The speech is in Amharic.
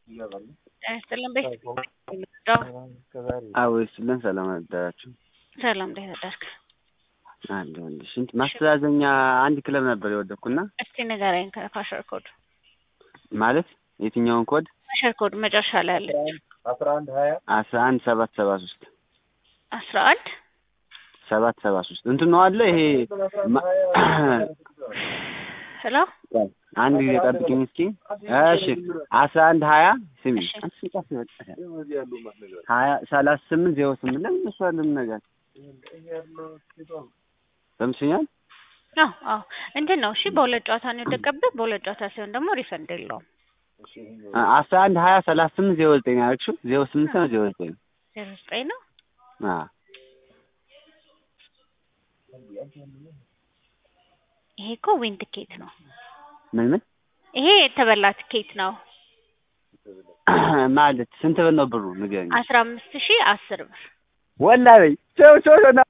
ያስጥልን ቤት አዎ ይስጥልን። ሰላም አደራችሁ። ሰላም እንዴት አደርክ? አለ ሽንት ማስተዛዘኛ አንድ ክለብ ነበር የወደኩና እስቲ ንገረኝ ከፋሸር ኮድ ማለት የትኛውን ኮድ? ፋሸር ኮድ መጨረሻ ላይ ያለች አስራ አንድ ሰባት ሰባ ሶስት አስራ አንድ ሰባት ሰባ ሶስት እንትን ነው አለ ይሄ ማ- ሄሎ አንድ ጊዜ ጠብቂኝ እስኪ። እሺ አስራ አንድ ሀያ ስሚ ሀያ ሰላሳ ስምንት ዜሮ ስምንት ለምን እሱ አለም ነገር ሰምሽኛል? አዎ አዎ እንትን ነው እሺ በሁለት ጨዋታ ነው የወደቀብህ በሁለት ጨዋታ ሲሆን ደግሞ ሪፈንድ የለውም አስራ አንድ ሀያ ሰላሳ ስምንት ዜሮ ዘጠኝ አልክሽው ዜሮ ስምንት ነው ዜሮ ዘጠኝ ነው። ዜሮ ዘጠኝ ነው አዎ ይሄ እኮ ዊን ትኬት ነው ምን ምን ይሄ የተበላ ትኬት ነው ማለት ስንት ብር ነው ብሩ ንገረኝ። አስራ አምስት ሺህ አስር ብር ወላሂ ቸው ቸው